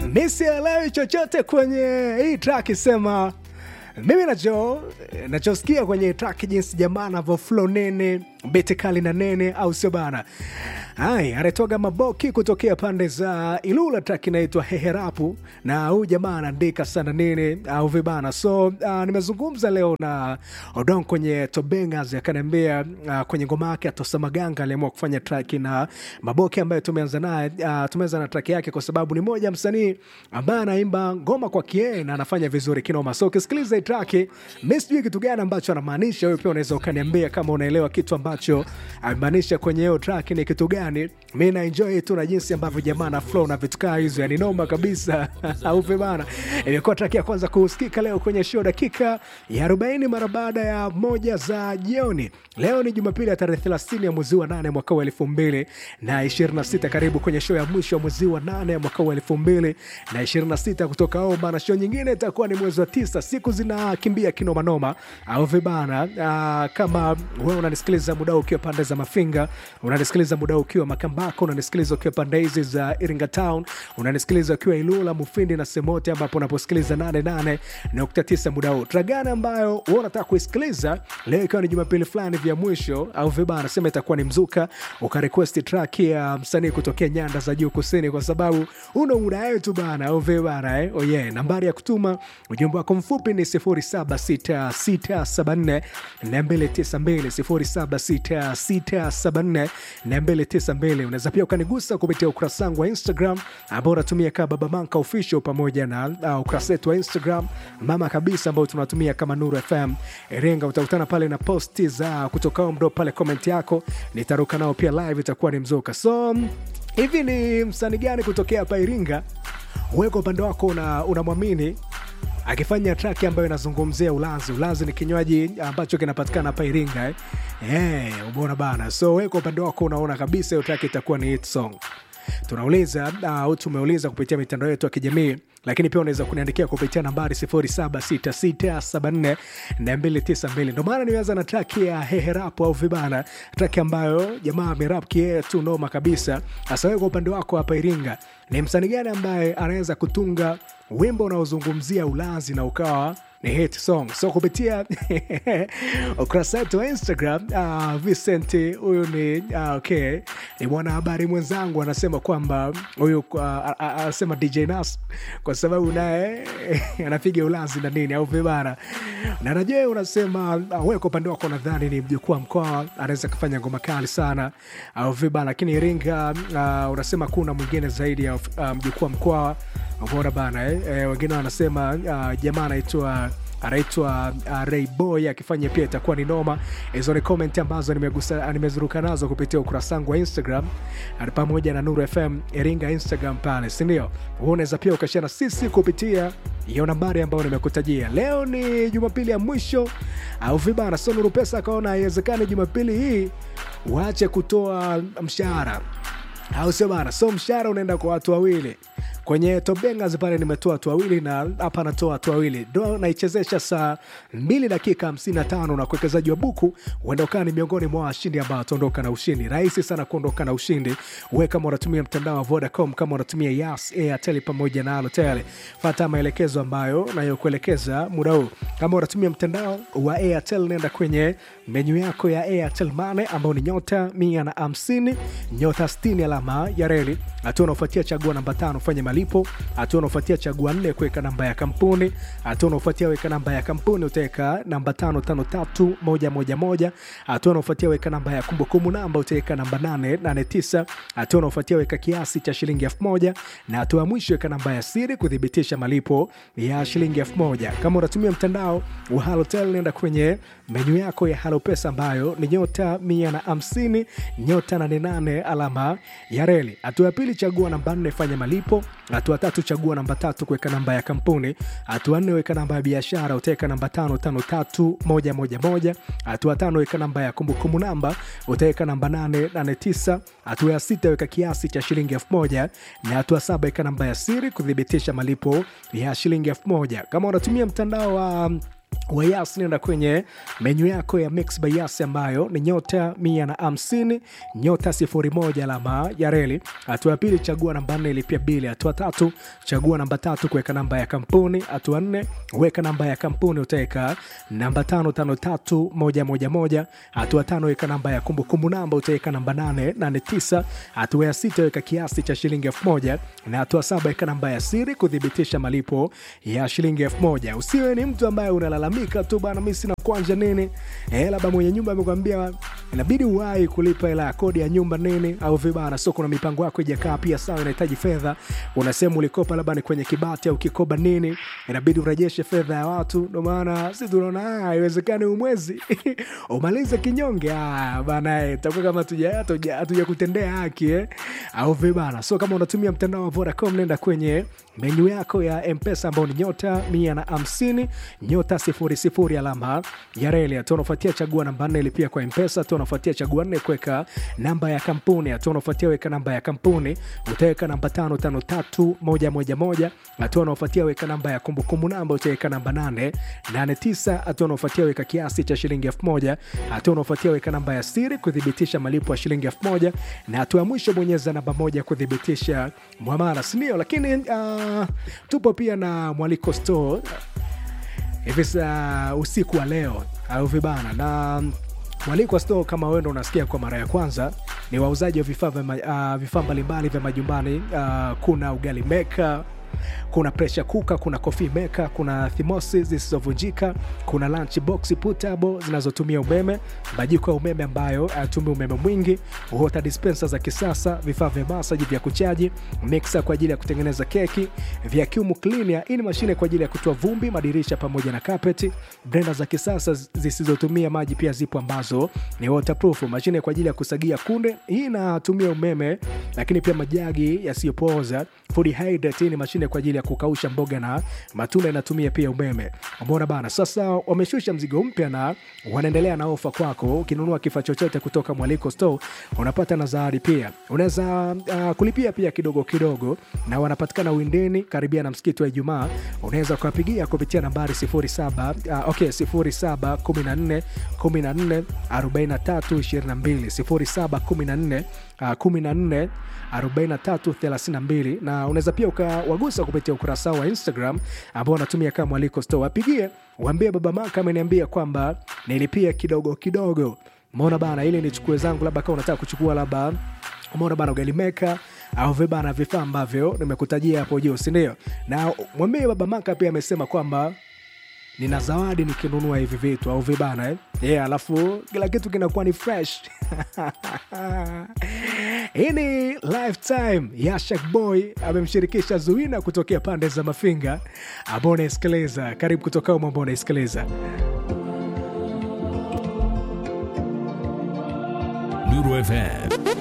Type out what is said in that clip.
mi sielewi chochote kwenye hii track sema mimi nacho nachosikia kwenye track jinsi jamaa anavyo flow nene bete kali na nene au sio bana Hai, anatoga maboki kutokea pande za Ilula, track inaitwa Heherapu, na huyu jamaa anaandika sana nini au vibana. So uh, nimezungumza leo na Odon kwenye Tobengas, akaniambia uh, kwenye ngoma yake Atosa Maganga aliamua kufanya track na maboki ambayo tumeanza naye uh, tumeanza na track yake kwa sababu ni moja msanii ambaye anaimba ngoma kwa kie na anafanya vizuri kinoma. So ukisikiliza hii track, mimi sijui kitu gani ambacho anamaanisha. Wewe pia unaweza ukaniambia kama unaelewa kitu ambacho amemaanisha kwenye hiyo track ni kitu gani mi naenjoy tu na jinsi ambavyo jamaa na flow na vitu kaa hizo yani noma kabisa aupe bana imekuwa track ya kwanza kusikika leo kwenye show dakika ya 40 mara baada ya moja za jioni leo ni jumapili ya tarehe 30 ya mwezi wa 8 mwaka wa 2026 karibu kwenye show ya mwisho ya mwezi wa 8 ya mwaka wa 2026 kutoka Oman na show nyingine itakuwa ni mwezi wa tisa siku zinakimbia kinomanoma au vibana uh, kama wewe unanisikiliza muda huu ukiwa pande za mafinga unanisikiliza muda huu ukiwa makambako unanisikiliza ukiwa pande hizi za iringa town unanisikiliza ukiwa ilula mufindi na semote ambapo unaposikiliza 88.9 muda huu tragani ambayo wewe unataka kuisikiliza leo ikiwa ni jumapili fulani vya mwisho au vibana anasema itakuwa ni mzuka ukarequest track ya msanii kutokea nyanda za juu kusini kwa sababu una muda wetu bana au vibana eh? oh yeah. nambari ya kutuma ujumbe wako mfupi ni 076674 292 076674 unaweza pia ukanigusa kupitia ukurasa wangu wa instagram ambao unatumia kama baba manka official pamoja na uh, ukurasa wetu wa instagram mama kabisa ambao tunatumia kama nuru fm iringa utakutana pale na posti za kutoka mdo pale comment yako nitaruka nao pia live itakuwa ni mzuka so hivi ni msanii gani kutokea hapa iringa weka upande wako unamwamini una akifanya traki ambayo inazungumzia ulanzi ulanzi ni kinywaji ambacho kinapatikana hapa iringa eh? yeah, umeona bana so we kwa upande wako unaona kabisa hiyo traki itakuwa ni hit song tunauliza au uh, tumeuliza kupitia mitandao yetu ya kijamii lakini pia unaweza kuniandikia kupitia nambari 0766742292 ndo maana nimeanza na traki ya heherapo au vibana traki ambayo jamaa amerap kiee tu noma kabisa hasa wewe kwa upande wako hapa iringa ni msanii gani ambaye anaweza kutunga wimbo unaozungumzia ulazi na ukawa ni hit song so kupitia ukurasa wetu wa instagram uh, vicent huyu ni uh, okay ni mwanahabari mwenzangu anasema kwamba huyu uh, anasema dj nas kwa sababu naye anapiga ulazi na nini au vibara na najue unasema uh, we kwa upande wako nadhani ni mjukuu wa mkoa anaweza kufanya ngoma kali sana au vibara lakini iringa uh, unasema kuna mwingine zaidi ya uh, mjukuu wa mkoa bora bana eh? E, wengine wanasema uh, jamaa anaitwa anaitwa uh, Rayboy akifanya pia itakuwa ni noma. Hizo ni comment ambazo nimegusa nimezuruka nazo kupitia ukurasa wangu wa Instagram pamoja na Nuru FM Iringa Instagram pale, si ndio? Unaweza pia ukashare na sisi kupitia hiyo nambari ambayo nimekutajia. Leo ni Jumapili ya mwisho au vibana, so Nuru Pesa akaona haiwezekani Jumapili hii waache kutoa mshahara au sio bana? So mshahara unaenda kwa watu wawili kwenye tobengas pale nimetoa watu wawili na hapa natoa watu wawili ndo naichezesha saa mbili dakika 55 na kuwekezaji wa buku huenda ukaa ni miongoni mwa washindi ambao wataondoka na ushindi rahisi sana kuondoka na ushindi we kama unatumia mtandao wa vodacom kama unatumia yas airtel pamoja na alotel fata maelekezo ambayo nayokuelekeza muda huu kama unatumia mtandao wa airtel nenda kwenye menyu yako ya airtel mane ambao ni nyota mia na hamsini nyota 60 alama ya reli hatua unaofuatia chagua namba tano fanya malipo hatua unaofuatia chagua nne kuweka namba ya kampuni hatua unaofuatia weka namba ya kampuni utaweka namba tano tano tatu moja moja moja hatua unaofuatia weka namba ya kumbukumbu namba utaweka namba nane nane tisa hatua unaofuatia weka kiasi cha shilingi elfu moja na hatua ya mwisho weka namba ya siri kuthibitisha malipo ya shilingi elfu moja kama unatumia mtandao wa halotel nenda kwenye menyu yako ya halopesa ambayo ni nyota mia na hamsini nyota nane nane alama ya reli hatua ya pili chagua namba nne fanya malipo hatua tatu chagua namba tatu kuweka namba ya kampuni hatua nne weka namba ya biashara utaweka namba tano tano tatu moja moja moja hatua tano weka namba ya kumbukumbu namba utaweka namba nane nane tisa hatua ya sita weka kiasi cha shilingi elfu moja na hatua saba weka namba ya siri kuthibitisha malipo ya shilingi elfu moja kama unatumia mtandao wa wa Yas, nenda kwenye menyu yako ya Mix by Yas ambayo ni nyota mia na hamsini nyota sifuri moja alama ya reli. Hatua ya pili, chagua namba nne ilipia bili. Hatua tatu, chagua namba tatu kuweka namba ya kampuni. Hatua nne, weka namba ya kampuni, utaweka namba tano tano tatu moja moja moja. Hatua tano, weka namba ya kumbukumbu namba, utaweka namba nane nane tisa. Hatua ya sita, weka kiasi cha shilingi elfu moja na hatua saba, weka namba ya siri kuthibitisha malipo ya shilingi elfu moja. Usiwe ni mtu ambaye unalalamika tu bana, mimi sina kwanja nini, eh, labda mwenye nyumba amekwambia inabidi uwahi kulipa hela ya kodi ya nyumba nini, au vibana. So kuna mipango yako ijakaa pia sawa, inahitaji fedha, unasema ulikopa labda ni kwenye kibati au kikoba nini, inabidi urejeshe fedha ya watu. Ndio maana sisi tunaona ah, haiwezekani umwezi umalize kinyonge ah, bana, eh, itakuwa kama tuja hatuja hatuja kutendea haki eh, au vibana. So kama unatumia mtandao wa Vodacom, nenda kwenye menyu yako ya Mpesa ambao ni nyota mia na hamsini nyota sifuri sifuri alama ya reli. Hatua unafuatia chagua namba nne ilipia kwa Mpesa. Hatua unafuatia chagua nne kuweka namba ya kampuni. Hatua unafuatia weka namba ya kampuni, utaweka namba tano tano tatu moja moja moja. Hatua unafuatia weka namba ya kumbukumbu namba, utaweka namba nane nane tisa. Hatua unafuatia weka kiasi cha shilingi elfu moja. Hatua unafuatia weka namba ya siri kuthibitisha malipo ya shilingi elfu moja, na hatua ya mwisho bonyeza namba moja kuthibitisha mwamala, sindio? Lakini uh, tupo pia na mwaliko store hivi saa usiku wa leo au vibana na mwaliko store kama wewe ndo unasikia kwa mara ya kwanza ni wauzaji wa vifaa vya ma- uh, vifaa mbalimbali vya majumbani uh, kuna ugali meka kuna pressure cooker, kuna coffee maker, kuna thimosi zisizovunjika, kuna lunch box portable zinazotumia umeme, majiko ya umeme ambayo hayatumii umeme mwingi, water dispenser za kisasa, vifaa vya masaji vya kuchaji, mixer kwa ajili ya kutengeneza keki, vacuum cleaner, hii ni mashine kwa ajili ya kutoa vumbi, madirisha pamoja na carpet, blender za kisasa zisizotumia maji pia zipo ambazo ni waterproof, mashine kwa ajili ya kusagia kunde, hii inatumia umeme, lakini pia majagi yasiyopooza, food hydrate, hii ni mashine kwa ajili ya kukausha mboga na matunda inatumia pia umeme. Umeona bana, sasa wameshusha mzigo mpya na wanaendelea na ofa kwako. Ukinunua kifaa chochote kutoka Mwaliko Store unapata na zawadi pia. Unaweza uh, kulipia pia kidogo kidogo, na wanapatikana Windeni karibia na msikiti wa Ijumaa. Unaweza kuwapigia kupitia nambari 07 uh, okay 07 14 14 43 22 07 14 uh, 14 4332 na unaweza pia ukawagusa kupitia ukurasa wa Instagram ambao unatumia kama Mwaliko Store. Wapigie waambie baba Maka ameniambia kwamba nilipia kidogo kidogo. Umeona bana, ili nichukue zangu, labda kama unataka kuchukua labda umeona bana ugali meka au vibana vifaa ambavyo nimekutajia hapo juu, si ndio? Na mwambie baba Maka pia amesema kwamba nina zawadi nikinunua hivi vitu au vibana eh? Yeah, alafu kila kitu kinakuwa ni fresh hii ni lifetime ya Shak Boy amemshirikisha Zuina kutokea pande za Mafinga ambao unaisikiliza. Karibu kutoka umo ambao unaisikiliza Nuru FM